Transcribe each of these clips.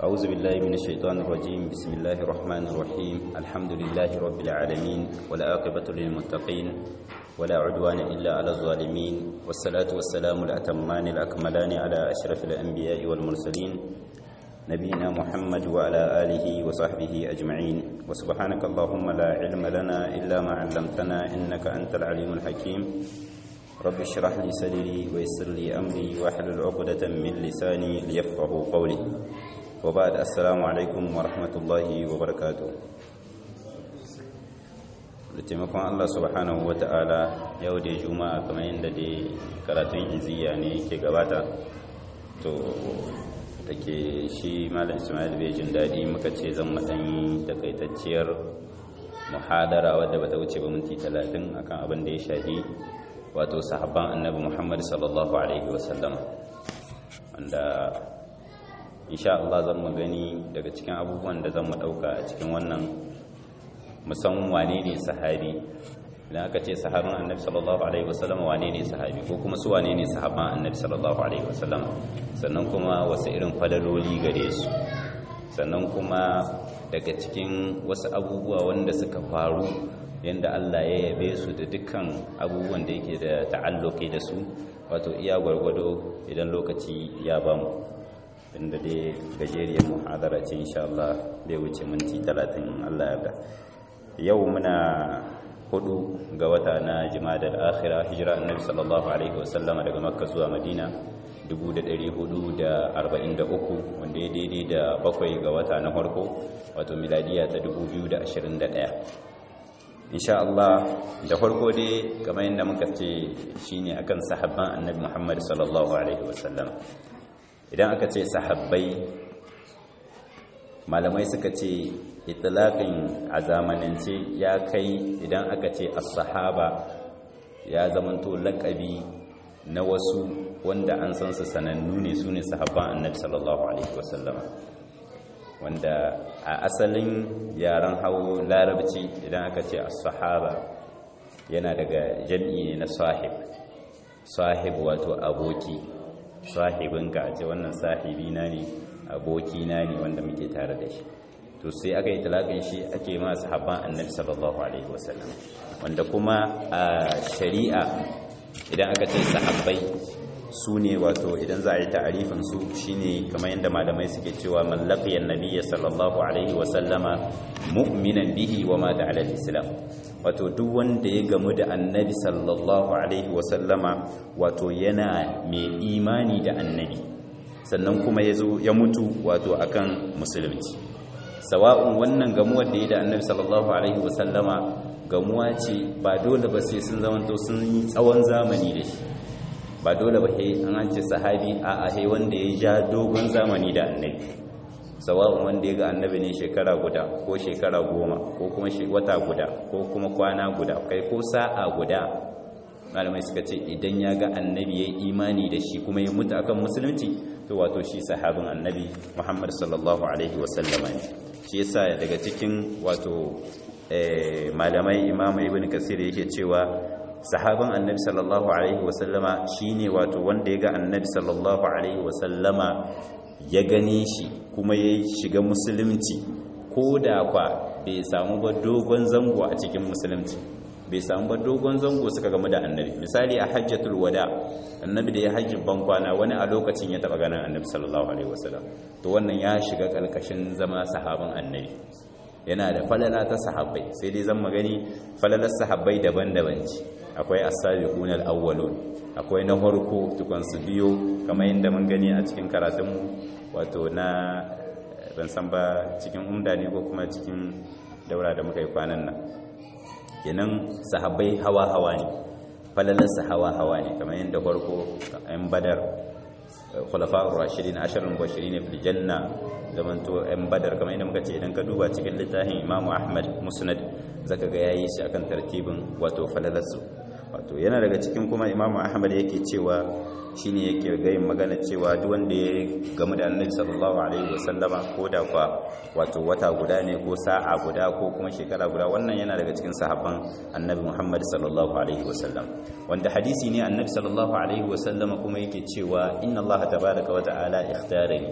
أعوذ بالله من الشيطان الرجيم بسم الله الرحمن الرحيم الحمد لله رب العالمين والعاقبة للمتقين ولا عدوان إلا على الظالمين والصلاة والسلام الأتمان الأكملان على أشرف الأنبياء والمرسلين نبينا محمد وعلى آله وصحبه أجمعين وسبحانك اللهم لا علم لنا إلا ما علمتنا إنك أنت العليم الحكيم رب اشرح لي صدري ويسر لي أمري واحلل عقدة من لساني ليفقه قولي وبعد السلام عليكم ورحمة الله وبركاته da taimakon Allah subhanahu wa ta'ala yau da juma'a kamar yadda da karatun iziya ne ke gabata to da ke shi malam ismail bai jin daɗi muka ce zan matsayi takaitacciyar muhadara wadda bata wuce ba minti talatin akan abin da ya shafi wato sahabban annabi muhammad sallallahu alaihi wasallam wanda insha Allah zan mu gani daga cikin abubuwan da zan mu ɗauka a cikin wannan musamman wane ne sahabi idan aka ce sahabin annabi sallallahu alaihi wasallam wane ne sahabi ko kuma su wane ne sahaban annabi sallallahu alaihi wasallam sannan kuma wasu irin fadaloli gare su sannan kuma daga cikin wasu abubuwa wanda suka faru yanda Allah ya yabe su da dukkan abubuwan da yake da ta'alluki da su wato iya gwargwado idan lokaci ya bamu inda dai gajeriyar muhadara ce insha Allah bai wuce minti 30 Allah ya yarda yau muna hudu ga wata na jima'a akhira hijira annabi sallallahu alaihi wasallam daga makka zuwa madina 1443 wanda ya daidai da bakwai ga wata na farko wato miladiya ta 2021 insha Allah da farko dai kamar yadda muka ce shine akan sahabban annabi Muhammad sallallahu alaihi wasallam idan aka ce sahabbai malamai suka ce itlaqin a zamanance ya kai idan aka ce as-sahaba ya zamanto laqabi na wasu wanda an san su sanannu ne su ne sahabban annabi sallallahu alaihi wasallam wanda a asalin yaren hawo larabci idan aka ce as-sahaba yana daga jam'i ne na sahib sahib wato aboki sahibinka a ce wannan sahibina ne abokina ne wanda muke tare da shi to sai aka yi talakin shi ake ma sahabban annabi sallallahu alaihi wasallam wanda kuma a shari'a idan aka ce sahabbai su ne wato idan za a yi ta'arifin su shine kamar yadda malamai suke cewa mallaqiyan nabiyyi sallallahu alaihi wasallama mu'minan bihi wa mata ala islam wato duk wanda ya gamu da annabi sallallahu alaihi wasallama wato yana mai imani da annabi sannan kuma ya zo ya mutu wato akan musulunci sawa'un wannan gamuwar da ya da annabi sallallahu alaihi wasallama gamuwa ce ba dole ba sai sun zamanto sun yi tsawon zamani da shi ba dole ba he an ce sahabi a a he wanda ya ja dogon zamani da annabi sawa'un wanda ya ga annabi ne shekara guda ko shekara goma ko kuma wata guda ko kuma kwana guda kai ko sa'a guda malamai suka ce idan ya ga annabi ya yi imani da shi kuma ya mutu akan musulunci to wato shi sahabin annabi muhammad sallallahu alaihi wasallama ne shi yasa daga cikin wato malamai imam ibn kasir yake cewa sahabin annabi sallallahu alaihi wasallama shine wato wanda ya ga annabi sallallahu alaihi wasallama ya gane shi kuma ya shiga musulunci ko da kwa bai samu ba dogon zango a cikin musulunci bai samu ba dogon zango suka gamu da annabi misali a hajjatul wada annabi da ya hajji bankwana wani a lokacin ya taba ganin annabi sallallahu alaihi wasallam to wannan ya shiga kalkashin zama sahaban annabi yana da falala ta sahabbai sai dai zan magani falalar sahabbai daban-daban ce akwai as-sabiqun al-awwalun akwai na farko tukun su biyo kamar yadda mun gani a cikin karatunmu wato na ban san ba cikin umda ne ko kuma cikin daura da muka yi kwanan nan kenan sahabbai hawa-hawa ne falalarsa hawa-hawa ne kamar yadda farko yan badar khulafa'ur rashidin asharul bashirin fil janna zamanto yan badar kamar yadda muka ce idan ka duba cikin littafin Imam Ahmad Musnad zaka ga yayi shi akan tartibin wato falalarsu wato yana daga cikin kuma Imam Ahmad yake cewa shine yake gayin magana cewa duk wanda ya gamu da Annabi sallallahu alaihi wasallama ko da kwa wato wata guda ne ko sa'a guda ko kuma shekara guda wannan yana daga cikin sahabban Annabi Muhammad sallallahu alaihi wasallam wanda hadisi ne Annabi sallallahu alaihi wasallama kuma yake cewa inna Allah tabaaraka wa ta'ala ikhtarani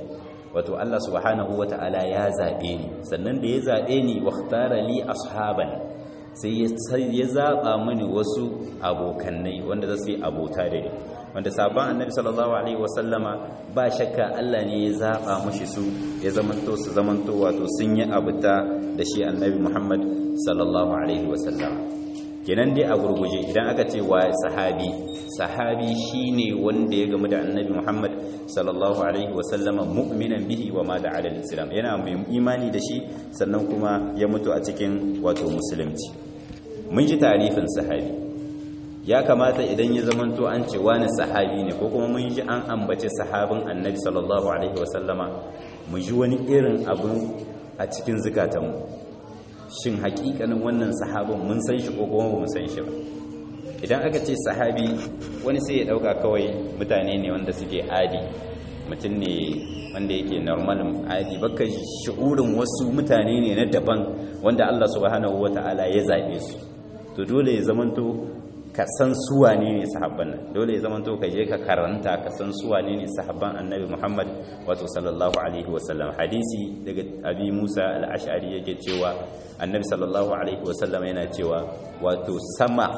wato Allah subhanahu wata'ala ya zabe ni sannan da ya zabe ni wakhtara li ashaban sai ya zaba mini wasu abokannai wanda za su yi abota da ni wanda sabon annabi sallallahu alaihi wasallama ba shakka Allah ne ya zaba mushi su ya zamanto su zamanto wato sun yi abuta da shi annabi Muhammad sallallahu alaihi wasallama kenan dai a gurguje idan aka ce wa sahabi sahabi shine wanda ya gamu da annabi Muhammad sallallahu alaihi wasallama mu'minan bihi wa ma da alal islam yana mai imani da shi sannan kuma ya mutu a cikin wato musulunci mun ji tarifin sahabi ya kamata idan ya zamanto an ce wani sahabi ne ko kuma mun ji an ambace sahabin annabi sallallahu alaihi wasallama mu ji wani irin abu a cikin zukatanmu shin hakikanin wannan sahabin mun san shi ko kuma ba mu san shi ba idan aka ce sahabi wani sai ya dauka kawai mutane ne wanda suke adi mutum ne wanda yake normal adi baka shi'urin wasu mutane ne na daban wanda Allah subhanahu wata'ala ya zabe su to dole ya zamanto ka san su wane ne sahabban nan dole ya zamanto ka je ka karanta ka san su wane ne sahabban annabi Muhammad wato sallallahu alaihi wasallam hadisi daga abi Musa al-Ash'ari yake cewa annabi sallallahu alaihi wasallam yana cewa wato sama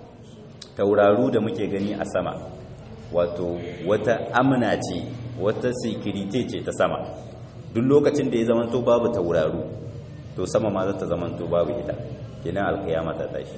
tauraru da muke gani a sama wato wata amna ce wata security ce ta sama duk lokacin da ya zamanto babu tauraru to sama ma za ta zamanto babu ita kenan alkiyama ta tashi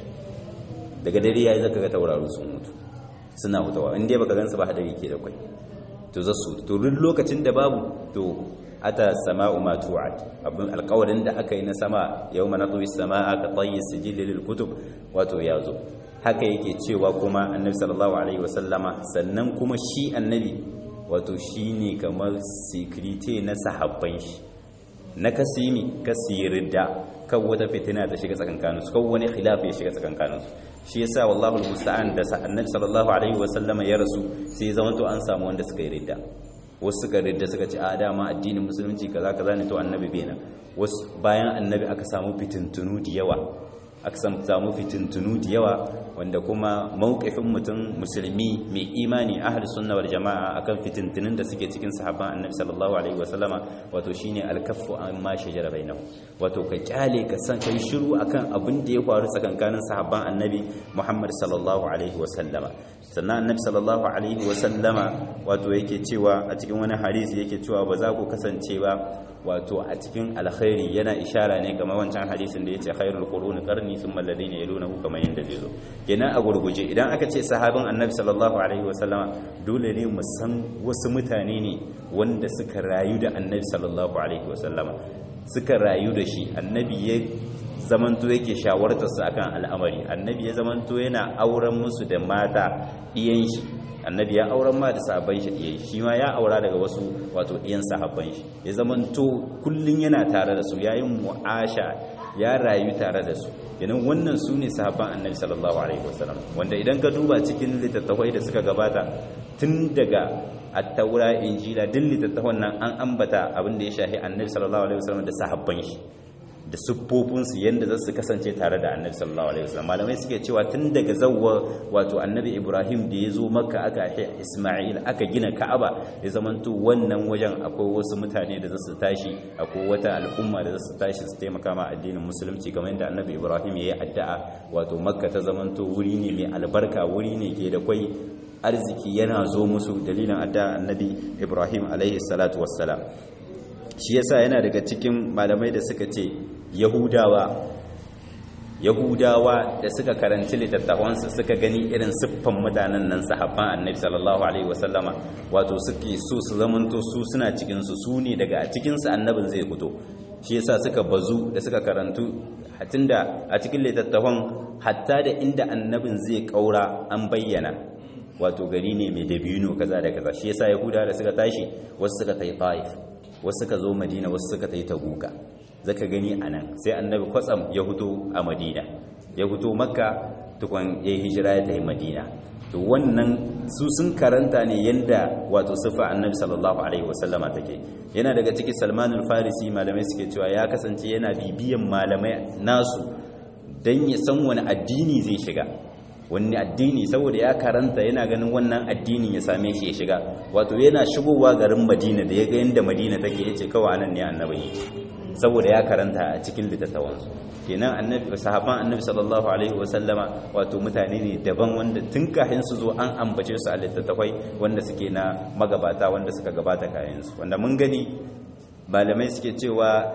daga dare yayi zaka ga tauraru sun mutu suna hutawa in dai baka gansu ba hadari ke da kwai to za su to duk lokacin da babu to ata sama'u ma tu'ad abin alƙawarin da aka yi na sama yawma natwi samaa ka tayyi sijil lil kutub wato yazo haka yake cewa kuma annabi sallallahu alaihi wasallama sannan kuma shi annabi wato shine kamar security na sahabban shi na kasimi kasirida kan wata fitina ta shiga tsakankaninsu kan wani khilaf ya shiga tsakankaninsu shi yasa wallahu almusta'an da annabi sallallahu alaihi wasallama ya rasu sai zama to an samu wanda suka yi ridda wasu suka ridda suka ce a dama addinin musulunci kaza kaza ne to annabi bai nan wasu bayan annabi aka samu fitintunu da yawa aka samu fitintunu da yawa wanda kuma mawqifin mutum musulmi mai imani ahli sunna wal jama'a akan fitintunun da suke cikin sahabban annabi sallallahu alaihi wasallama wato shine alkaffu amma shajara bainahu wato ka kyale ka san kai shiru akan abin da ya faru tsakankanin sahabban annabi Muhammad sallallahu alaihi wasallama sannan annabi sallallahu alaihi wasallama wato yake cewa a cikin wani hadisi yake cewa ba za ku kasance ba wato a cikin alkhairi yana ishara ne kamar wancan hadisin da yace khairul quruni qarni thumma alladhina yalunahu kamar yanda zai zo kenan a gurguje idan aka ce sahabin annabi sallallahu alaihi wasallama dole ne mu san wasu mutane ne wanda suka rayu da annabi sallallahu alaihi wasallama suka rayu da shi annabi ya zamanto yake shawartar su akan al'amari annabi ya zamanto yana auren musu da mata iyan shi annabi ya auren ma da sahabban shi iyan shi ma ya aura daga wasu wato iyan sahabban shi ya zamanto kullun yana tare da su yayin mu'asha ya rayu tare da su kenan wannan su ne sahabban annabi sallallahu alaihi wasallam wanda idan ka duba cikin littattafai da suka gabata tun daga at-taura injila duk littattafan nan an ambata abin da ya shahi annabi sallallahu alaihi wasallam da sahabban shi da siffofinsu yadda za su kasance tare da annabi sallallahu alaihi wasallam malamai suke cewa tun daga zawwa wato annabi ibrahim da ya zo makka aka haifi isma'il aka gina ka'aba ya zamanto wannan wajen akwai wasu mutane da za su tashi akwai wata al'umma da za su tashi su taimaka ma addinin musulunci kamar yadda annabi ibrahim ya yi addu'a wato makka ta zamanto wuri ne mai albarka wuri ne ke da kwai arziki yana zo musu dalilin addu'a annabi ibrahim alaihi salatu wassalam shi yasa yana daga cikin malamai da suka ce yahudawa yahudawa da suka karanci littattafansu suka gani irin siffan mutanen nan sahabban annabi sallallahu alaihi wasallama wato suke so su zamanto su suna cikinsu su ne daga a cikinsu annabin zai fito shi yasa suka bazu da suka karantu tunda a cikin littattafan hatta da inda annabin zai kaura an bayyana wato gari ne mai dabino kaza da kaza shi yasa yahudawa da suka tashi wasu suka tai taif wasu suka zo madina wasu suka tai tabuka zaka gani anan sai annabi kwatsam ya huto a madina ya huto makka tukun ya yi hijira ya tafi madina to wannan su sun karanta ne yanda wato sifa annabi sallallahu alaihi wasallama take yana daga ciki salmanul farisi malamai suke cewa ya kasance yana bibiyan malamai nasu dan ya san wani addini zai shiga wani addini saboda ya karanta yana ganin wannan addinin ya same shi ya shiga wato yana shigowa garin madina da ya ga yadda madina take ya ce kawai anan ne annabi saboda ya karanta a cikin littattafansu kenan annabi sahaban annabi sallallahu alaihi wasallama wato mutane ne daban wanda tun kafin su zo an ambace su a littattafai wanda suke na magabata wanda suka gabata kayan su wanda mun gani malamai suke cewa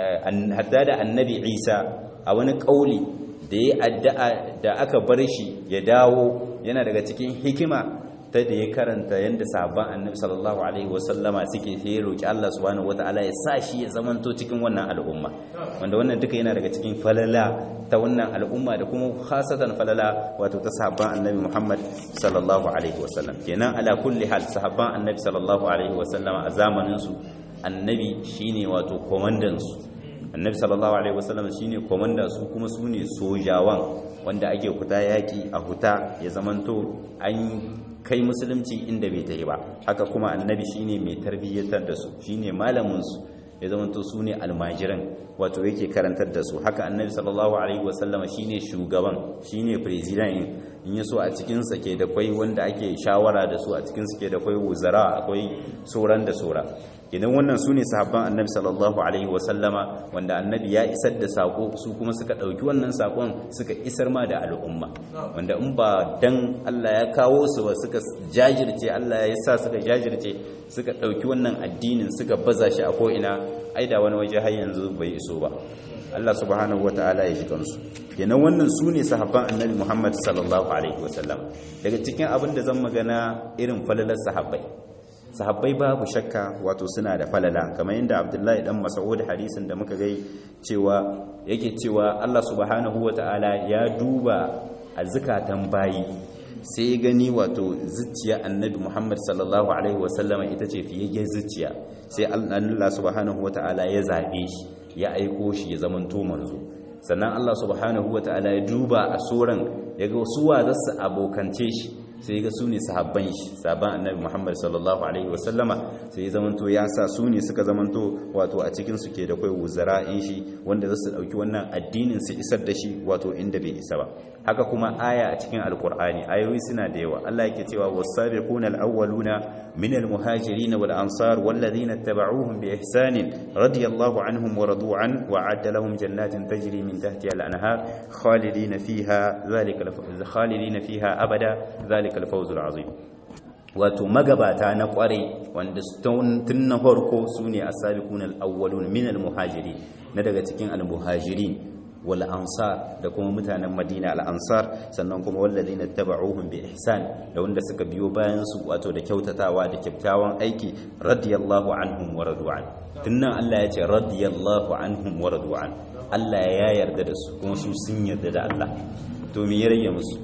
hadda da annabi Isa a wani kauli da ya addu'a da aka bar shi ya dawo yana daga cikin hikima ta da ya karanta yadda sabon annabi sallallahu alaihi wasallama suke sai ya roki Allah subhanahu wataala ya sa shi ya zamanto cikin wannan al'umma wanda wannan duka yana daga cikin falala ta wannan al'umma da kuma khasatan falala wato ta sahabban annabi Muhammad sallallahu alaihi wasallam kenan ala kulli hal sahabban annabi sallallahu alaihi wasallama a zamanin su annabi shine wato komandan su annabi sallallahu alaihi wasallam shine komanda su kuma su ne sojawan wanda ake huta yaki a huta ya zamanto an kai musulunci inda bai ta yi ba haka kuma annabi shine mai tarbiyyatar da su shine malamin su ya zamanto su ne almajiran wato yake karantar da su haka annabi sallallahu alaihi wasallama shine shugaban shine president in yaso a cikin sa ke da kwai wanda ake shawara da su a cikin su ke da kwai wuzara akwai sauran da sora idan wannan su ne sahabban annabi sallallahu alaihi wasallama wanda annabi ya isar da sako su kuma suka ɗauki wannan sakon suka isar ma da al'umma wanda in ba dan Allah ya kawo su ba suka jajirce Allah ya sa suka jajirce suka ɗauki wannan addinin suka baza shi a ko'ina ai da wani waje har yanzu bai iso ba Allah subhanahu wa ta'ala ya shiga su kenan wannan su ne sahabban annabi Muhammad sallallahu alaihi wasallam daga cikin abin da zan magana irin falalar sahabbai sahabbai babu shakka wato suna da falala kamar yadda abdullahi dan mas'ud hadisin da muka gai cewa yake cewa Allah subhanahu wata'ala ya duba a zukatan bayi sai gani wato zuciya annabi Muhammad sallallahu alaihi wasallama ita ce fiye zuciya sai Allah subhanahu wata'ala ya zabe shi ya aiko shi ya zamanto manzo sannan Allah subhanahu wata'ala ya duba a soran ya ga suwa zasu abokance shi sai ga su ne sahabban shi sahabban annabi Muhammad sallallahu alaihi wasallama sai ya zamanto ya sa su ne suka zamanto wato a cikin su ke da kai wuzara'in shi wanda za su dauki wannan addinin su isar da shi wato inda bai isa ba haka kuma aya a cikin alkur'ani ayoyi suna da yawa Allah yake cewa was-sabiquna al-awwaluna min al-muhajirin wal ansar wal ladina ittaba'uuhum bi ihsanin radiyallahu anhum wa radu an wa 'adda lahum jannatin tajri min tahtiha al-anhar khalidina fiha dhalika khalidina fiha abada dhalika zalikal fawzul azim wato magabata na kware wanda tun na farko sune as-sabiquna al-awwalun min al-muhajirin na daga cikin al-muhajirin wal ansar da kuma mutanen Madina al-ansar sannan kuma walladina tabauhum bi ihsan da wanda suka biyo bayan su wato da kyautatawa da kyakkyawan aiki radiyallahu anhum wa radu'an tunnan Allah ya ce radiyallahu anhum wa radu'an Allah ya yarda da su kuma su sun yarda da Allah to me ya rage musu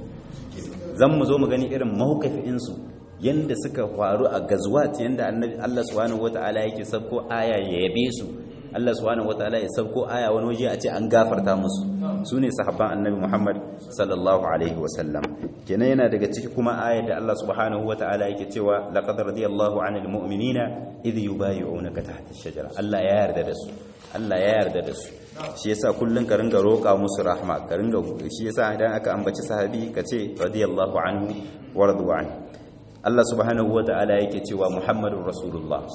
zan mu zo mu gani irin mawukafinsu yanda suka faru a gazwat yanda annabi Allah subhanahu wataala yake sabko aya ya yabe su Allah subhanahu wataala ya sabko aya wani waje a ce an gafarta musu su ne sahabban annabi Muhammad sallallahu alaihi wasallam kenan yana daga ciki kuma aya da Allah subhanahu wataala yake cewa laqad radiyallahu 'anil mu'minina idh yubayyi'unaka tahta ash-shajara Allah ya yarda da su Allah ya yarda da su shi yasa kullun ka ringa roƙa musu rahma ka ringa shi yasa idan aka ambaci sahabi ka ce radiyallahu anhu wa radwan Allah subhanahu wa ta'ala yake cewa Muhammadur Rasulullah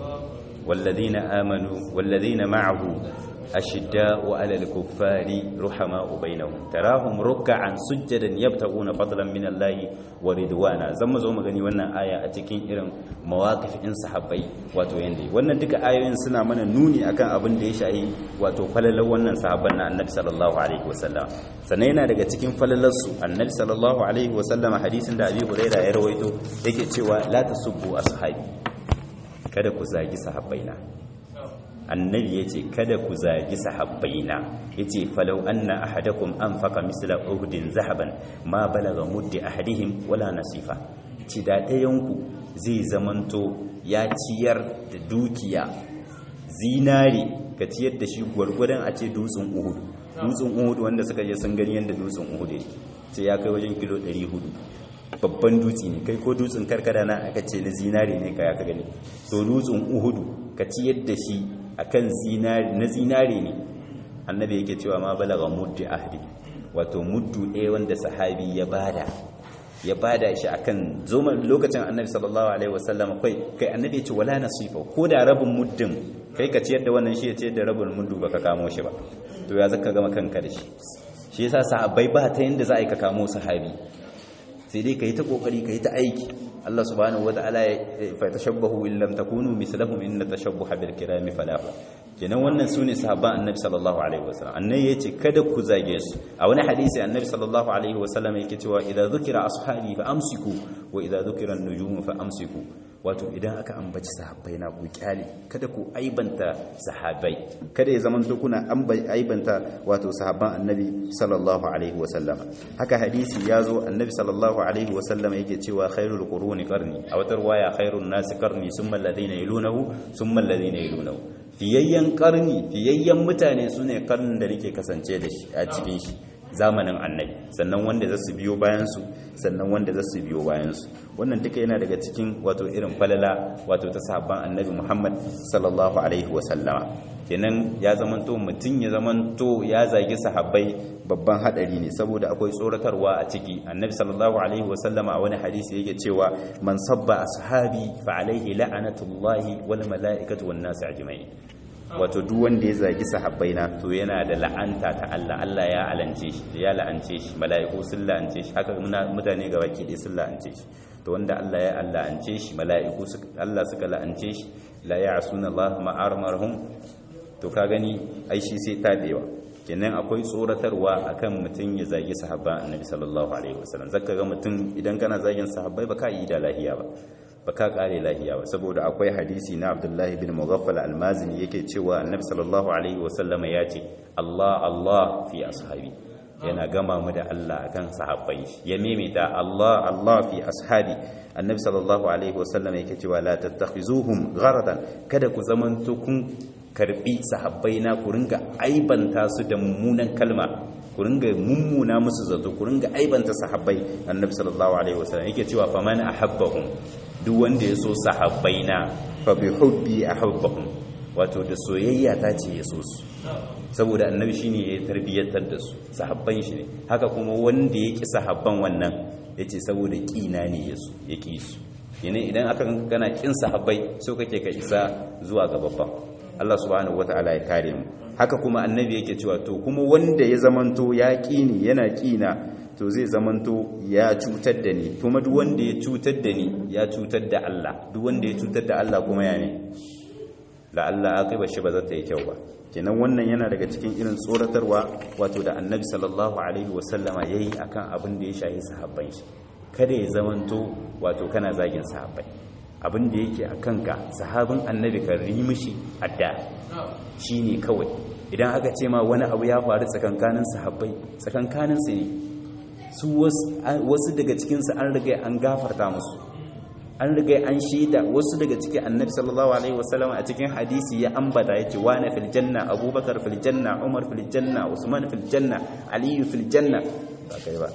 walladhina amanu walladhina ma'ahu ashidda'u 'alal kuffari ruhama'u bainahum tarahum ruk'an sujjadan yabtaguna fadlan min Allah wa ridwana zan mu zo mu gani wannan aya a cikin irin mawaqifin sahabbai wato yanda wannan duka ayoyin suna mana nuni akan abin da ya shahi wato falalar wannan sahabban na Annabi sallallahu alaihi wasallam sannan yana daga cikin falalar su Annabi sallallahu alaihi wasallam hadisin da Abi Hurairah ya rawaito yake cewa la tasubbu ashabi kada ku zagi sahabbaina annabi ya ce kada ku zagi sahabbaina ya ce falau anna ahadakum an faka misla uhudin zahaban ma balaga muddi ahadihim wala nasifa ci da ɗayanku zai zamanto ya ciyar da dukiya zinari ka ciyar da shi gwargwadon a ce dutsen uhudu dutsen uhudu wanda suka je sun gani yadda dutsen uhudu ce ya kai wajen kilo 400 babban dutse ne kai ko dutsen karkara na aka ce na zinari ne ka ya ka gani so dutsen uhudu ka ciyar da shi akan zinari na zinari ne annabi yake cewa ma balaga muddi ahdi wato muddu ɗaya wanda sahabi ya bada ya bada shi akan zoma lokacin annabi sallallahu alaihi wasallam kai kai annabi ya ce wala nasifa ko da rabin muddin kai ka ciyar da wannan shi ya ciyar da rabin muddu baka kamo shi ba to ya zaka gama kanka da shi shi yasa sahabbai ba ta yanda za a yi ka kamo sahabi sai dai kai ta kokari kai ta aiki Allah subhanahu wataala ya fa tashabbahu in lam takunu mislahum inna tashabbuha bil kirami falah kenan wannan sune sahabban annabi sallallahu alaihi wasallam annabi yace kada ku zage su a wani hadisi annabi sallallahu alaihi wasallam yake cewa idza dhukira ashabi fa amsiku wa idza dhukira an-nujum fa amsiku wato idan aka ambaci sahabbai na ku kyale kada ku aibanta sahabbai kada ya zaman to kuna aibanta wato sahabban annabi sallallahu alaihi wasallam haka hadisi yazo annabi sallallahu alaihi wasallam yake cewa khairul quruni qarni a wata riwaya khairun nasi qarni summa alladhina yalunahu summa alladhina yalunahu fiyayyen karni fiyayyen mutane su ne karnin da nake kasance da shi a cikin shi zamanin annabi sannan wanda za su biyo bayansu sannan wanda za su biyo bayansu wannan duka yana daga cikin wato irin falala wato ta sahabban annabi muhammad sallallahu alaihi wasallama kenan ya zamanto mutum ya zamanto ya zagi sahabbai babban hadari ne saboda akwai tsoratarwa a ciki annabi sallallahu alaihi wasallama a wani hadisi yake cewa man sabba ashabi fa alaihi la'anatullahi wal mala'ikatu wan nas ajma'in wato duk wanda ya zagi sahabbai na to yana da la'anta ta Allah Allah ya alance shi ya la'ance shi mala'iku sun la'ance shi haka mutane ga baki ɗaya sun la'ance shi to wanda Allah ya la'ance shi mala'iku Allah suka la'ance shi la ya'suna Allah ma amarhum to ka gani ai shi sai tabewa kenan akwai tsoratarwa akan mutum ya zagi sahabban annabi sallallahu alaihi wasallam zaka ga mutum idan kana zagin sahabbai baka yi da lahiya ba baka kare lahiya ba saboda akwai hadisi na Abdullahi bin Mughaffal al-Mazini yake cewa annabi sallallahu alaihi wasallam ya ce Allah Allah fi ashabi yana gama mu da Allah akan sahabbai ya mimita Allah Allah fi ashabi annabi sallallahu alaihi wasallam yake cewa la tattakhizuhum gharadan kada ku zamanto kun karbi sahabbai na ku ringa aibanta su da mummunan kalma ku ringa mummuna musu zato ku ringa aibanta sahabbai annabi sallallahu alaihi wasallam yake cewa faman ahabbahum duk wanda ya so sahabbai na fa bi hubbi ahabbahum wato da soyayya ta ce ya so su saboda annabi shine ya tarbiyyantar da su sahabban shi ne haka kuma wanda ya ki sahabban wannan yace saboda kina ne ya su ya ki su yana idan aka kana kin sahabbai so kake ka isa zuwa ga babban Allah subhanahu wata'ala ya kare mu haka kuma annabi yake cewa to kuma wanda ya zamanto ya kini yana kina to zai zamanto ya cutar da ni kuma duk wanda ya cutar da ni ya cutar da Allah duk wanda ya cutar da Allah kuma ya ne la Allah aqiba shi ba za ta yi kyau ba kenan wannan yana daga cikin irin tsoratarwa wato da annabi sallallahu alaihi wasallama yayi akan abin da ya shahi sahabban shi kada ya zamanto wato kana zagin sahabbai abin da yake a kanka sahabin annabi kan mishi adda shi ne kawai idan aka ce ma wani abu ya faru tsakankanin sahabbai tsakankanin su ne su wasu daga cikinsu an riga an gafarta musu an riga an shaida wasu daga cikin annabi sallallahu alaihi wasallam a cikin hadisi ya ambata yace wana fil janna abubakar fil janna umar fil janna usman fil janna aliyu fil janna ba kai ba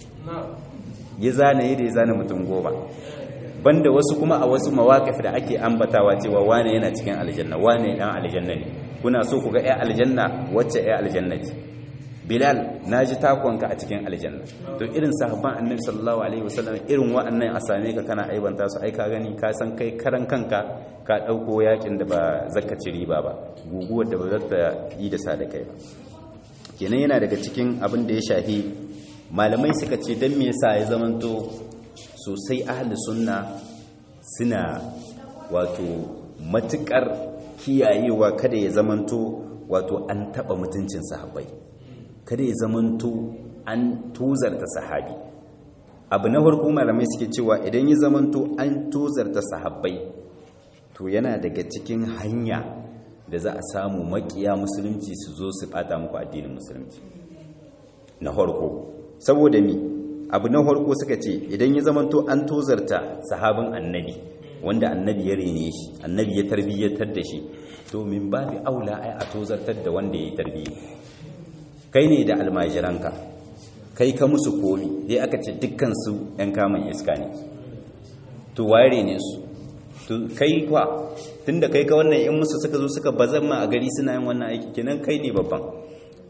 ya zana yi da ya zana mutum goma banda wasu kuma a wasu mawaƙif da ake ambatawa cewa wane yana cikin aljanna wane ɗan aljanna ne kuna so ku ga ɗaya aljanna wacce ɗaya aljanna ce bilal na ji takonka a cikin aljanna to irin sahabban annabi sallallahu alaihi wasallam irin wa'annan a same ka kana aibanta su ai ka gani ka san kai karan kanka ka ɗauko yakin da ba zaka ci riba ba guguwar da ba za ta yi da sa da kai ba kenan yana daga cikin abin da ya shahi malamai suka ce don me yasa ya zamanto sosai ahli sunna suna wato matukar kiyayewa kada ya zamanto wato an taba mutuncin sahabbai kada ya zamanto an tozarta sahabi abu na farko malamai suke cewa idan ya zamanto an tozarta sahabbai to yana daga cikin hanya da za a samu makiya musulunci su zo su bata muku addinin musulunci na farko saboda mi abu na farko suka ce idan ya zamanto an tozarta sahabin annabi wanda annabi ya rene shi annabi ya tarbiyyatar da shi to min babi aula ai a tozartar da wanda ya yi tarbiyya kai ne da almajiranka kai ka musu komi dai aka ce dukkan su yan kamun iska ne to waye ne su to kai kwa tunda kai ka wannan in musu suka zo suka bazan ma a gari suna yin wannan aiki kenan kai ne babban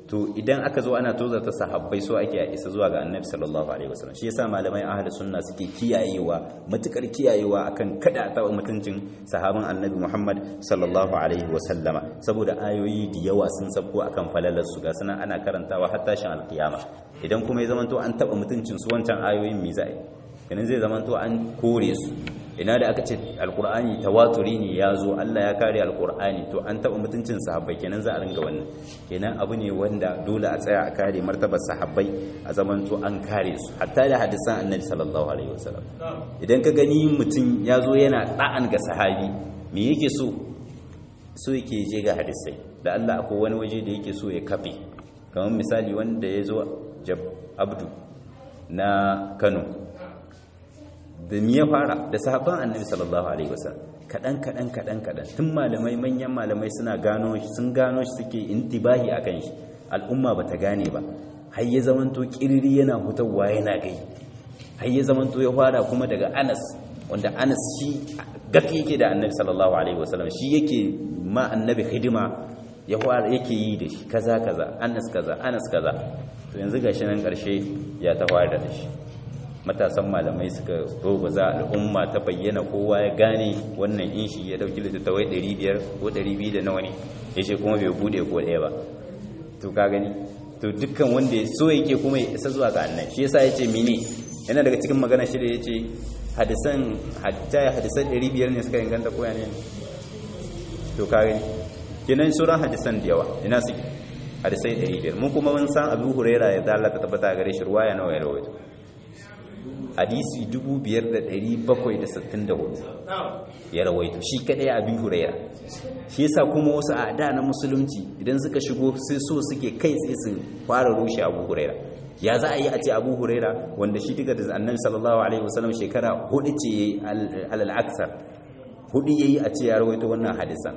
to idan aka zo ana tozarta sahabbai so ake isa zuwa ga annabi sallallahu alaihi wasallam shi yasa malamai ahli sunna suke kiyayewa matukar kiyayewa akan kada ta mutuncin sahaban annabi Muhammad sallallahu alaihi wasallama saboda ayoyi da yawa sun sabko akan falalar su ga sunan ana karantawa har tashin alkiyama idan kuma ya zamanto an taba mutuncin su wancan ayoyin me zai kenan zai zamanto an kore su ina da aka ce alkur'ani tawaturi ne ya zo Allah ya kare alkur'ani to an taɓa mutuncin sahabbai kenan za a ringa wannan kenan abu ne wanda dole a tsaya a kare martabar sahabbai a zaman to an kare su hatta da hadisan annabi sallallahu alaihi wasallam idan ka gani mutum ya zo yana da'an ga sahabi me yake so so yake je ga hadisai da Allah akwai wani waje da yake so ya kafe kamar misali wanda ya zo jab abdu na Kano da ya fara da sahabban annabi sallallahu alaihi wasallam kadan kadan kadan kadan tun malamai manyan malamai suna gano shi sun gano shi suke intibahi akan shi al'umma bata gane ba har ya zamanto kirri yana hutawa yana gai har ya zamanto ya fara kuma daga Anas wanda Anas shi gaki yake da annabi sallallahu alaihi wasallam shi yake ma annabi hidima ya fara yake yi da shi kaza kaza Anas kaza Anas kaza to yanzu gashi nan karshe ya ta fara da shi matasan malamai suka za al'umma ta bayyana kowa ya gane wannan in shi ya dauki littattafai 500 ko 200 da nawa ne ya ce kuma bai bude ko ɗaya ba to ka gani to dukkan wanda ya so yake kuma ya isa zuwa ga annan shi yasa ya ce mini yana daga cikin magana shi da ya ce hadisan hatta ya hadisan 500 ne suka inganta koya ne to ka gani kenan sauran hadisan da yawa ina suke hadisai 500 mun kuma mun san abu huraira ya dalata tabbata gare shi ruwaya nawa ya rawaito hadisi 5764 ya rawaito shi kadai abin huraira shi yasa kuma wasu a da na musulunci idan suka shigo sai so suke kai tsaye su fara rushe abu huraira ya za a yi a ce abu huraira wanda shi daga da annabi sallallahu alaihi wasallam shekara hudu ce yayi alal aksar hudu yayi a ce ya rawaito wannan hadisan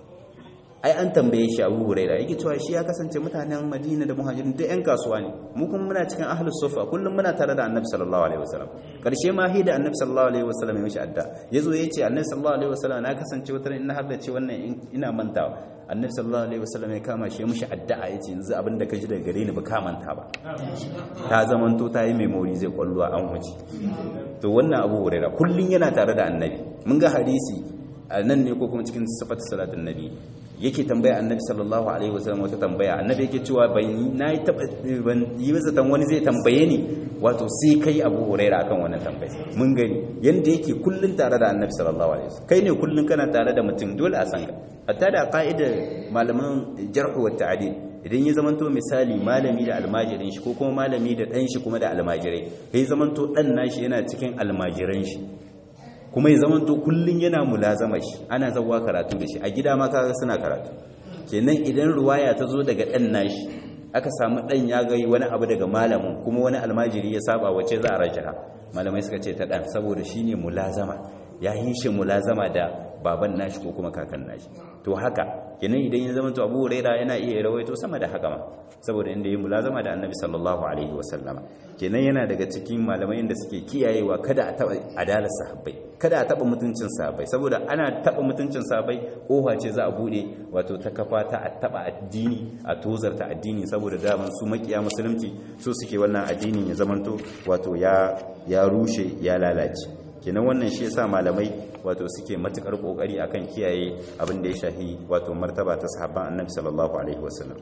ai an tambaye shi abu huraira yake cewa shi ya kasance mutanen madina da muhajirin duk yan kasuwa ne mu kuma muna cikin ahlus sufa kullum muna tare da annabi sallallahu alaihi wasallam karshe ma hi da annabi sallallahu alaihi wasallam ya mishi adda yazo yace annabi sallallahu alaihi wasallam na kasance wata ina har da ce wannan ina mantawa annabi sallallahu alaihi wasallam ya kama shi ya mishi addu'a yace yanzu abin da ka ji daga gare ni ba ka manta ba ta zamanto ta yi memory zai kwallo an wuce to wannan abu huraira kullun yana tare da annabi mun ga hadisi a nan ne ko kuma cikin sifatu salatin nabi yake tambaya annabi sallallahu alaihi wasallam wata tambaya annabi yake cewa ban na yi taba ban yi masa wani zai tambaye ni wato sai kai Abu Huraira akan wannan tambaya mun gani yanda yake kullun tare da annabi sallallahu alaihi wasallam kai ne kullun kana tare da mutum dole a san ka hatta da ka'idar malaman jarh wa ta'dil idan ya zamanto misali malami da almajirin shi ko kuma malami da dan shi kuma da almajirai sai zamanto dan nashi yana cikin almajiran shi kuma ya zamanto kullun yana mulazama shi ana zawa karatu da shi a gida ma kaga suna karatu kenan idan ruwaya ta zo daga dan nashi aka samu dan ya ga wani abu daga malamin kuma wani almajiri ya saba wace za a rajaha malamai suka ce ta dan saboda shine mulazama ya yi shi mulazama da baban nashi ko kuma kakan nashi to haka kenan idan ya zama to Abu Huraira yana iya rawaito sama da haka ma saboda inda ya mulazama da Annabi sallallahu alaihi wasallama kenan yana daga cikin malamai da suke kiyayewa kada a taba adalar sahabbai kada a taba mutuncin sahabbai saboda ana taba mutuncin sahabbai kofa ce za a bude wato ta kafa ta a taba addini a tozarta addini saboda daman su makiya musulunci so suke wannan addinin ya zamanto wato ya ya rushe ya lalace kenan wannan shi yasa malamai wato suke matukar kokari akan kiyaye abin da ya shahi wato martaba ta sahabban annabi sallallahu alaihi wasallam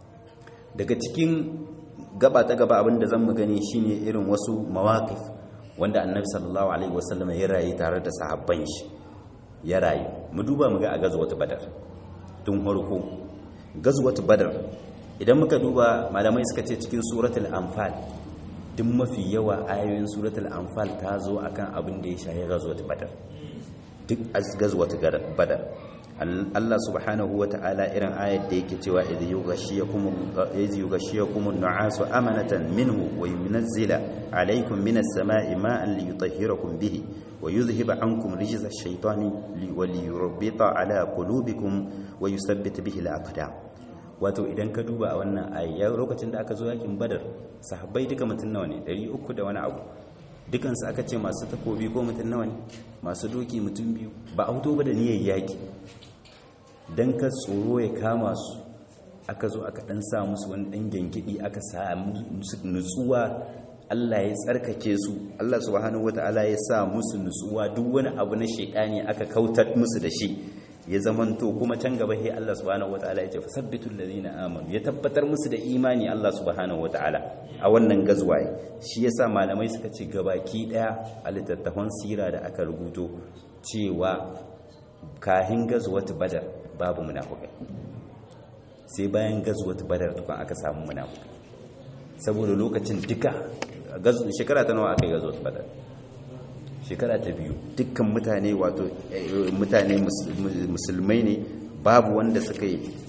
daga cikin gaba ta gaba abin da zamu gani shine irin wasu mawaqif wanda annabi sallallahu alaihi wasallam ya rayu tare da sahabban shi ya rayu mu duba mu ga a gazwatu badar tun farko gazwatu badar idan muka duba malamai suka ce cikin suratul anfal duk mafi yawa ayoyin suratul anfal ta zo akan abin da ya shahi gazwatu badar duk gazwatu badar Allah subhanahu wa ta'ala irin ayat da yake cewa idh yughashiyakum idh yughashiyakum an-nu'asu amanatan minhu wa yunzila alaykum minas sama'i ma'an liyutahhirakum bihi wa yudhhiba 'ankum rijza ash-shaytani wa liyurbita 'ala qulubikum wa yuthabbit bihi al-aqdam wato idan ka duba a wannan ayyar lokacin da aka zo yakin badar sahabbai duka mutum nawa ne 300 da wani abu dukansu aka ce masu takobi ko mutum nawa ne masu doki mutum biyu ba a hutu ba da niyyar yaki don ka tsoro ya kama su aka zo aka dan sa musu wani dan gengidi aka samu nutsuwa Allah ya tsarkake su Allah subhanahu wataala ya sa musu nutsuwa duk wani abu na shekani aka kautar musu da shi ya zamanto kuma can gaba sai Allah subhanahu wataala ya ce fasabbitul ladina amanu ya tabbatar musu da imani Allah subhanahu wataala a wannan gazwaye shi yasa malamai suka ce gabaki daya a littattafan sira da aka rubuto cewa kahin gazwat badar babu munafikai sai bayan gazwat badar tukun aka samu munafikai saboda lokacin duka shekara ta nawa aka yi gazwat badar shekara ta biyu dukkan mutane wato mutane musulmai ne babu wanda suke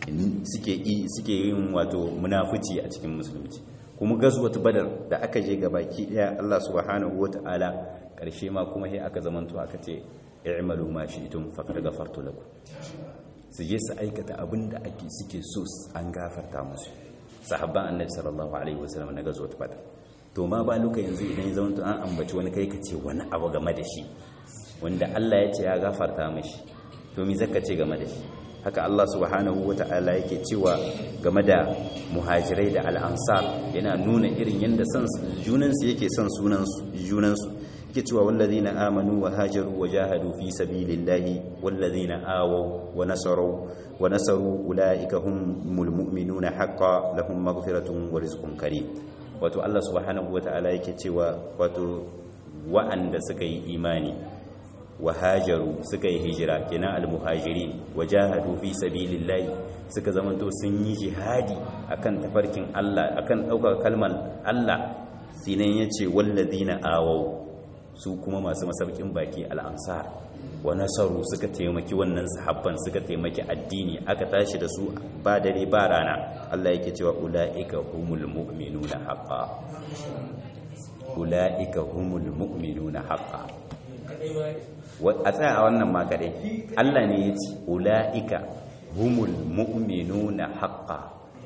yin wato munafici a cikin musulunci kuma gazwat badar da aka je ga baki daya Allah subhanahu wata'ala karshe ma kuma sai aka zamanto aka ce i'malu ma shi'tum faqad ghafartu lakum su je su aikata abinda ake suke so an gafarta musu sahabban annabi sallallahu alaihi wasallam na gazwat badar to ma ba luka yanzu idan ya zama an ambaci wani kai ka ce wani abu game da shi wanda Allah ya ce ya gafarta mashi to mi zaka ce game da shi haka Allah subhanahu wata'ala yake cewa game da muhajirai da al'ansar yana nuna irin yanda son junansu yake son sunansu junansu yake cewa wallazina amanu wa hajaru wa jahadu fi sabilillahi wallazina awaw wa nasaru wa nasaru ulaika humul mu'minuna haqqan lahum maghfiratun wa rizqun karim wato Allah subhanahu wata'ala yake cewa wato wa'anda suka yi imani wa hajaru suka yi hijira kenan almuhajirin wajahadu fi sabilillahi suka zamanto sun yi jihadi akan tafarkin Allah akan daukar kalmar Allah sinan yace wallazina awau su kuma masu masaukin baki al'ansar wa nasaru suka taimaki wannan sahabban suka taimaki addini aka tashi da su ba dare ba rana Allah yake cewa ulaika humul mu'minuna haqqan ulaika humul mu'minuna haqqan a tsaya a wannan makare Allah ne ya ce ula'ika humul mu'minuna haqqa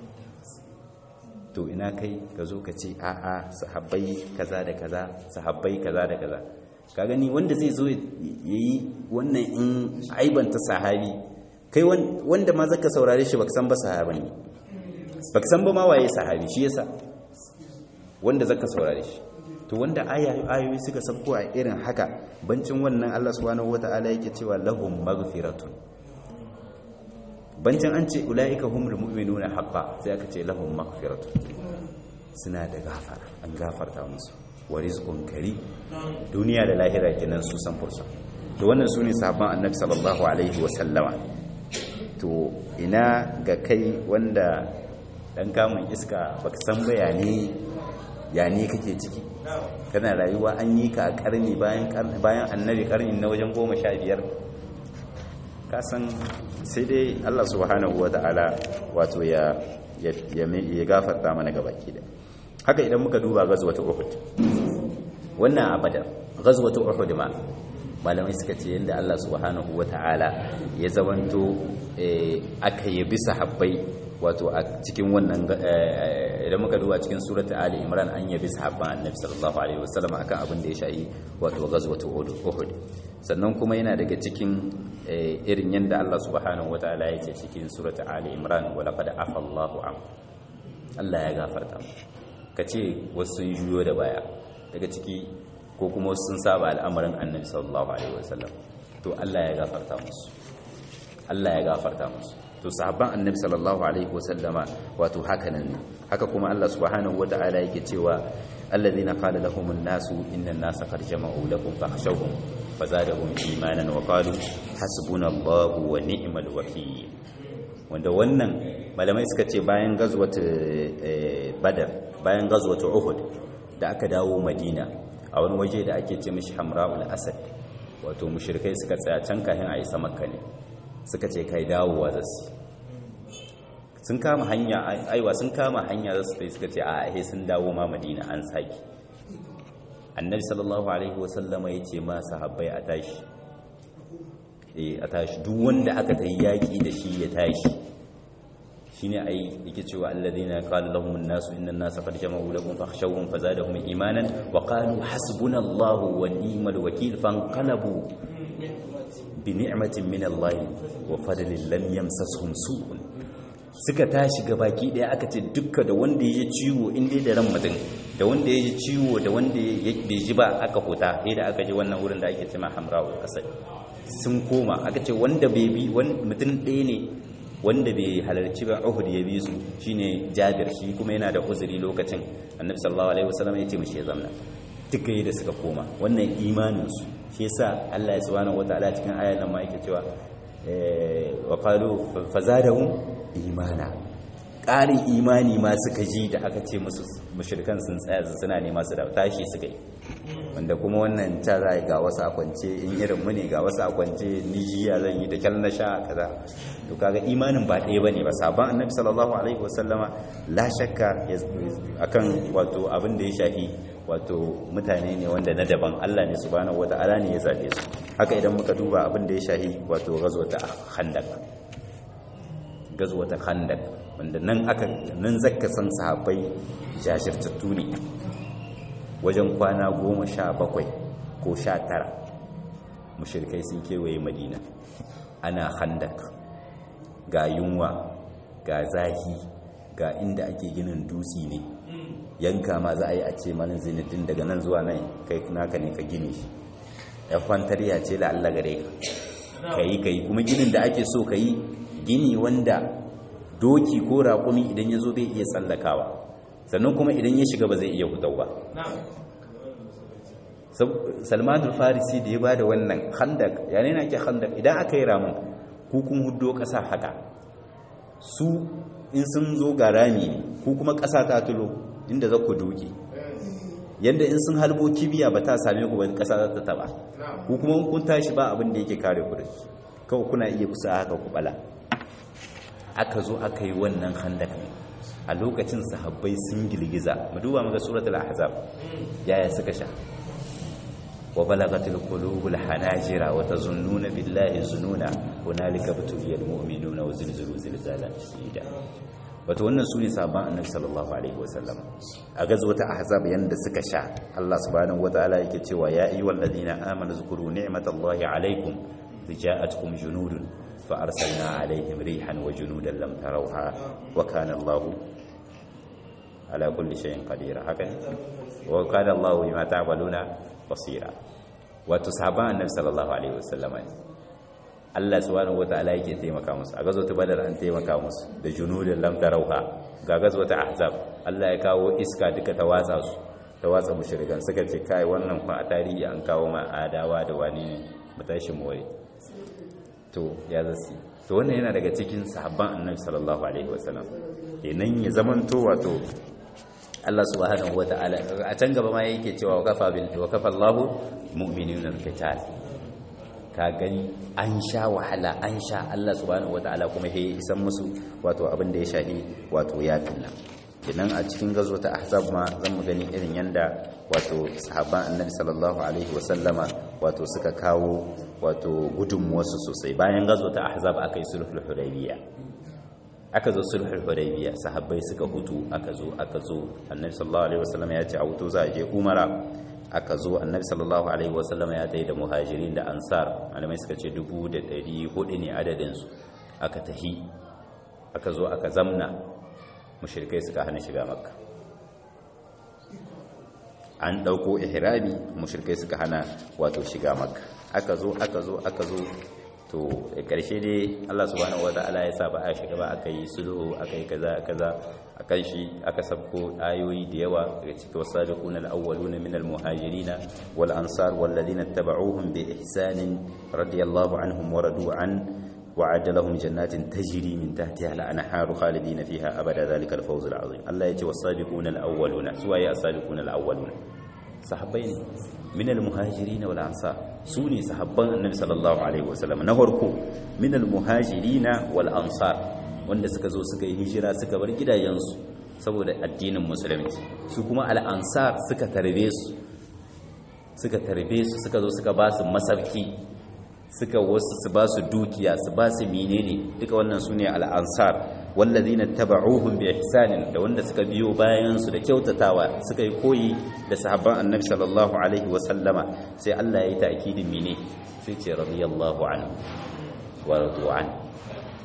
to ina kai ka zo ka ce a'a sahabbai kaza da kaza sahabbai kaza da kaza ka gani wanda zai zo yayi wannan in aibanta sahabi kai wanda ma zaka saurare shi baka san ba sahabi ne baka san ba ma waye sahabi shi yasa wanda zaka saurare shi to wanda ayoyi suka sabko a irin haka bancin wannan Allah subhanahu wata'ala yake cewa lahum maghfiratun bancin an ce ulaika humul mu'minuna haqqan sai aka ce lahum maghfiratun suna da gafara an gafarta musu wa rizqun kari duniya da lahira kenan su san fursa to wannan sune sahabban annabi sallallahu alaihi wa sallama to ina ga kai wanda dan kamun iska baka san bayani ya ne kake ciki kana rayuwa an yi ka a karni bayan annabi karni na wajen goma sha biyar kasan sai dai allah subhanahu wa ta'ala wato ya gafarta mana gabaki da haka idan muka duba gazwata uhud wannan abada gazwata uhud ma malamai suka ce yadda allah subhanahu wa ta'ala ya zamanto aka yabi sahabbai wato a cikin wannan idan muka duba cikin surata ali imran an yabi sahabban annabi sallallahu alaihi wasallam akan abin da ya shayi wato ghazwatu uhud sannan kuma yana daga cikin irin yanda Allah subhanahu wataala ya ce cikin surata ali imran wa laqad afa Allahu an Allah ya gafarta kace wasu sun juyo da baya daga ciki ko kuma wasu sun saba al'amarin annabi sallallahu alaihi wasallam to Allah ya gafarta musu Allah ya gafarta musu to sahabban annabi sallallahu alaihi wasallama wato hakanan ne haka kuma Allah subhanahu wataala yake cewa alladhina qala lahum an-nasu inna an-nasa qad jama'u lakum fakhshawhum fazadahum imanan wa qalu hasbunallahu wa ni'mal wakeel wanda wannan malamai suka ce bayan gazwatu badar bayan gazwatu uhud da aka dawo madina a wani waje da ake ce mishi hamra'ul asad wato mushrikai suka tsaya can kafin a isa makka ne suka ce kai dawowa za su sun kama hanya aiwa sun kama hanya za su tai suka ce a ahe sun dawo ma madina an saki annabi sallallahu alaihi wasallama ya ce ma sahabbai a tashi a tashi duk wanda aka ta yaƙi da shi ya tashi shine ai yake cewa alladhina qala lahum an-nasu inna an-nasa qad jama'u lakum fakhshawhum fazadahum imanan wa qalu hasbunallahu wa ni'mal wakeel fanqalabu bi ni'matin min Allah wa fadlin lam yamsashum su'un suka tashi ga baki daya aka ce dukka da wanda ya ji ciwo in dai da ran mutum da wanda ya ji ciwo da wanda ya bai ji ba aka huta sai da aka ji wannan wurin da ake cewa hamra'ul asad sun koma aka ce wanda bai bi mutum ɗaya ne wanda bai halarci ba Uhud ya bi su shine Jabir shi kuma yana da uzuri lokacin Annabi sallallahu alaihi wasallam ya ce mishi ya zamna duka da suka koma wannan imanin su shi yasa Allah ya subhanahu wataala cikin ayar nan ma yake cewa wa qalu fazadahum imana ƙarin imani ma suka ji da aka ce musu mushrikan sun tsaya suna nema su da tashi suka yi wanda kuma wannan ta za ga wasu a kwance in irin mu ne ga wasu a kwance nijiya zan yi da kyal na sha kaza to kaga imanin ba ɗaya bane ba sabon annabi sallallahu alaihi wasallama la shakka akan wato abin da ya shafi wato mutane ne wanda na daban Allah ne subhanahu wata'ala ne ya zabe su haka idan muka duba abin da ya shafi wato ghazwata khandaq ghazwata khandaq wanda nan aka nan zakka san sahabbai jashirtattu ne wajen kwana goma sha bakwai ko sha tara mushirkai sun kewaye madina ana handak ga yunwa ga zahi ga inda ake ginin dutse ne yanka ma za a yi a ce malin zinidin daga nan zuwa nan kai naka ne ka gini shi ya kwantariya ce la Allah gare ka ka yi ka yi kuma ginin da ake so ka yi gini wanda doki ko raƙumi idan ya zo bai iya tsallakawa sannan kuma idan ya shiga ba zai iya hutau ba salmanul farisi da ya ba da wannan handak yanayi na ke handak idan aka yi ramin kukun hudo ƙasa haka su in sun zo ga rami ne ku kuma ƙasa ta tulo inda za ku doke yadda in sun halbo kibiya ba ta same ku ba ƙasa za ta taba ku kuma kun tashi ba abin da yake kare ku da shi kawai kuna iya kusa haka ku bala aka zo aka yi wannan handak ne a lokacin sahabbai sun girgiza mu duba muga suratul ahzab yaya suka sha wa balagatil qulubul hanajira wa tazunnuna billahi zununa hunalika batuliyal mu'minuna wa zilzilu zilzalan shadida wato wannan sune sahabban annabi sallallahu alaihi wasallam a gazwata ahzab yanda suka sha Allah subhanahu wataala yake cewa ya ayyuhal ladina amanu zkuru ni'matallahi alaikum ja'atkum junudun فأرسلنا عليهم ريحا وجنودا لم تروها وكان الله على كل شيء قدير هكذا وكان الله بما تعملون بصيرا وتصحابان النبي صلى الله عليه وسلم Allah subhanahu wataala yake taimaka musu a gazo ta badar an taimaka musu da junudin lam tarauha ga gazo ta ahzab Allah ya kawo iska duka ta watsa su ta watsa mushrikan suka ce kai wannan fa a tarihi an kawo ma adawa da wani ne mu tashi mu wai to ya zasi to wannan yana daga cikin sahabban annabi sallallahu alaihi wasallam kenan ya zamanto wato Allah subhanahu wataala a can gaba ma yake cewa wa kafa bil wa kafa Allahu mu'minina al-qital ka gani an sha wahala an sha Allah subhanahu wataala kuma ya isan musu wato abin da ya shahi wato yafin nan kenan a cikin gazo ta ahzab ma zan mu gani irin yanda wato sahabban annabi sallallahu alaihi wasallama wato suka kawo wato gudunmuwarsu sosai bayan gazo ta ahzab aka yi sulhul hudaybiya aka zo sulhul hudaybiya sahabbai suka hutu aka zo aka zo annabi sallallahu alaihi wasallama ya ce a hutu za a je umara aka zo annabi sallallahu alaihi wasallama ya tayi da muhajirin da ansar malamai suka ce dubu da ɗari hudu ne adadin su aka tahi aka zo aka zamna mushrikai suka hana shiga makka an ɗauko ihrami mushrikai suka hana wato shiga makka aka zo aka zo aka zo to da ƙarshe dai Allah subhanahu wata'ala ya sa ba a shiga ba aka yi sulhu aka yi kaza kaza akan shi aka sabko ayoyi da yawa daga cikin wasabiqun al-awwaluna min al-muhajirin wal ansar wal ladina tabauhum bi ihsanin radiyallahu anhum wa radu an وعد لهم جنات تجري من تحتها الأنهار خالدين فيها أبدا ذلك الفوز العظيم الله يتي والسابقون الأولون سواء السابقون الأولون صحابين من المهاجرين والأنصار سوني صحابان النبي صلى الله عليه وسلم نهركو من المهاجرين والأنصار wanda suka zo suka yi hijira suka bar gidajensu saboda addinin musulunci su kuma al'ansar suka tarbe su suka tarbe su suka zo suka ba su masarki suka wasu su ba su dukiya su ba su menene duka wannan su ne al'ansar wallazina taba'uhum bi ihsanin da wanda suka biyo bayan su da kyautatawa suka yi koyi da sahabban annabi sallallahu alaihi wa sallama sai Allah ya yi ta'kidin mene sai ce radiyallahu anhu wa radu an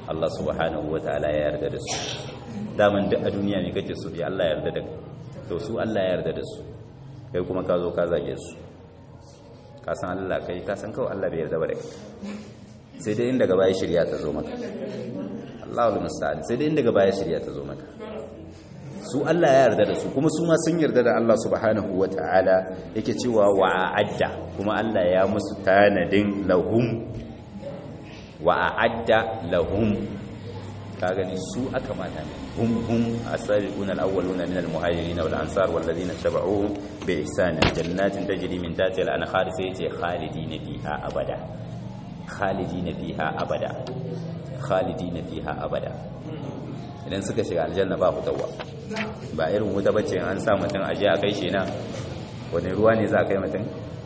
Allah subhanahu wataala ya yarda da su daman duk a duniya ne kake so ya Allah ya yarda da kai to su Allah ya yarda da su kai kuma ka zo ka zage su ka san Allah kai ka san kawai Allah bai yarda ba da kai sai dai inda gaba ya shirya ta zo maka Allahul musta'an sai dai inda gaba ya shirya ta zo maka su Allah ya yarda da su kuma su ma sun yarda da Allah subhanahu wata'ala yake cewa wa a'adda kuma Allah ya musu tanadin lahum wa a'adda lahum ka gani su aka mata ne hum hum asabiquna al-awwaluna min al-muhajirin wal ansar wal ladina tabauhum bi ihsan jannatin tajri min tahtiha al-anhar sai ce khalidina fiha abada khalidina fiha abada khalidina fiha abada idan suka shiga aljanna ba fitowa ba irin wuta bace an sa mutum aje a kai shi na wani ruwa ne za a kai mutum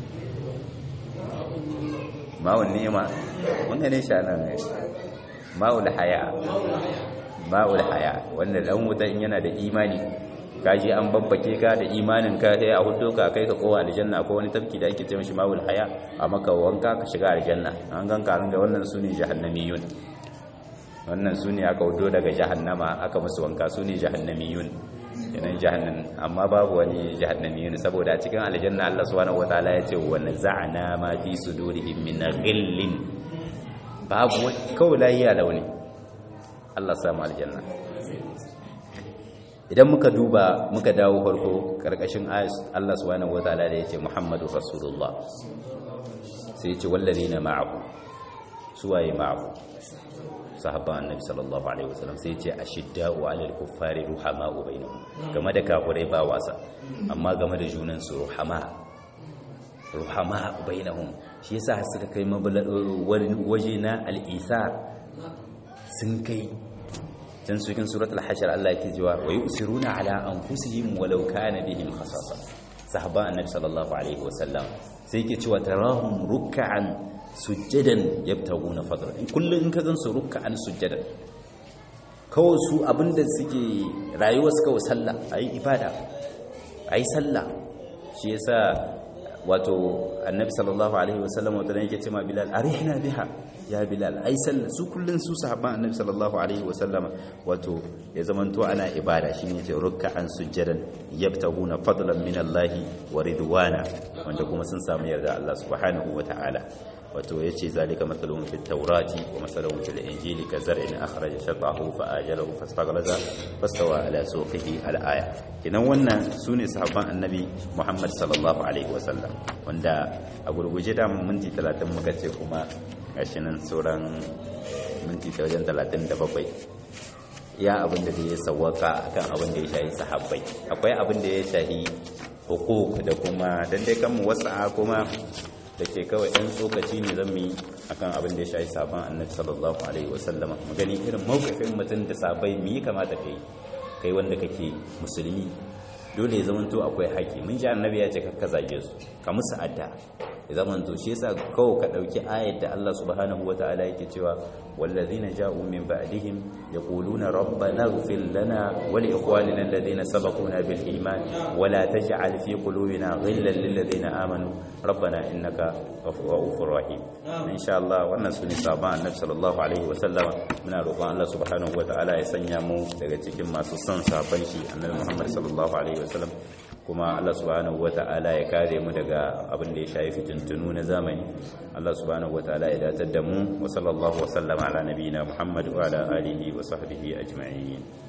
ma'un ni'ima wanda ne sha nan ma'ul haya ma'ul haya wanda dan wuta in yana da imani kaji an babbake ka da imanin ka sai a hudo ka kai ka kowa aljanna ko wani tafki da ake ce mishi ma'ul haya a maka wanka ka shiga aljanna an ganka ran da wannan sune jahannamiyun wannan sune aka hudo daga jahannama aka musu wanka sune jahannamiyun yanan jahannam amma babu wani jahannamiyun saboda a cikin aljanna Allah subhanahu wataala ya ce wa naza'na ma fi sudurihim min ghillin babu kawai lahiya launi Allah samu aljanna idan muka duba muka dawo farko karkashin Allah subhanahu wataala da yace Muhammadu Rasulullah sai yace wallazina ma'ahu suwaye ma'ahu sahabban annabi sallallahu alaihi wasallam sai yace ashidda'u 'alal kuffari ruhama'u bainahum game da kafirai ba wasa amma game da junan su ruhama ruhama bainahum shi yasa suka kai waje na al'isar sun kai can cikin surat al-hashar Allah yake cewa wa yusiruna ala anfusihim walau kana bihim khasasa sahaban annabi sallallahu alaihi wasallam sai yake cewa tarahum ruk'an sujjadan yabtaguna fadlan kullun in ka gan su ruk'an sujjadan kawai su abinda suke rayuwar su kawai sallah ayi ibada ayi sallah shi yasa wato annabi sallallahu alaihi wasallam wata ne yake ce ma bilal arihna biha ya bilal ai sallah su kullun su sahabban annabi sallallahu alaihi wasallam wato ya zamanto ana ibada shine yace ruk'an sujjadan yabtaguna fadlan min Allah wa ridwana wanda kuma sun samu yarda Allah subhanahu wa ta'ala wato yace zalika mathalun fit tawrati wa mathalun fil injili ka zar'in akhraja shatahu fa ajalahu fastaghlaza fastawa ala suqihi al aya kinan wannan sune sahabban annabi Muhammad sallallahu alaihi wasallam wanda a gurguje da minti 30 muka ce kuma gashi nan sauran minti ta wajen 37 ya abin da ya sawaka akan abin da ya shahi sahabbai akwai abin da ya shahi hukuk da kuma dan dai kan mu wasa kuma da ke kawai ɗan tsokaci ne zan yi akan abin da ya shahi sabon annabi sallallahu alaihi wasallama mu gani irin mawkafin mutum da sabai mu yi kamata kai kai wanda kake musulmi dole ya zamanto akwai haƙi mun ji annabi ya ce kakka zage su ka musu adda ya zamanto shi yasa kawai ka ɗauki ayat da Allah subhanahu wataala yake cewa wallazina ja'u min ba'dihim yaquluna rabbana ighfir lana wa li ikhwanina alladhina sabaquna bil iman wa la taj'al fi qulubina ghillan lil ladzina amanu rabbana innaka ghafurur rahim insha Allah wannan sune saban annabi sallallahu alaihi wa sallama muna roƙon Allah subhanahu wataala ya sanya mu daga cikin masu son saban shi annabi Muhammad sallallahu alaihi wa sallam kuma Allah subhanahu wata'ala ya kare mu daga abin da ya shafi fitintunu na zamani Allah subhanahu wata'ala ya datar da mu wa sallallahu wa sallama ala nabiyina Muhammad wa ala alihi wa sahbihi ajma'in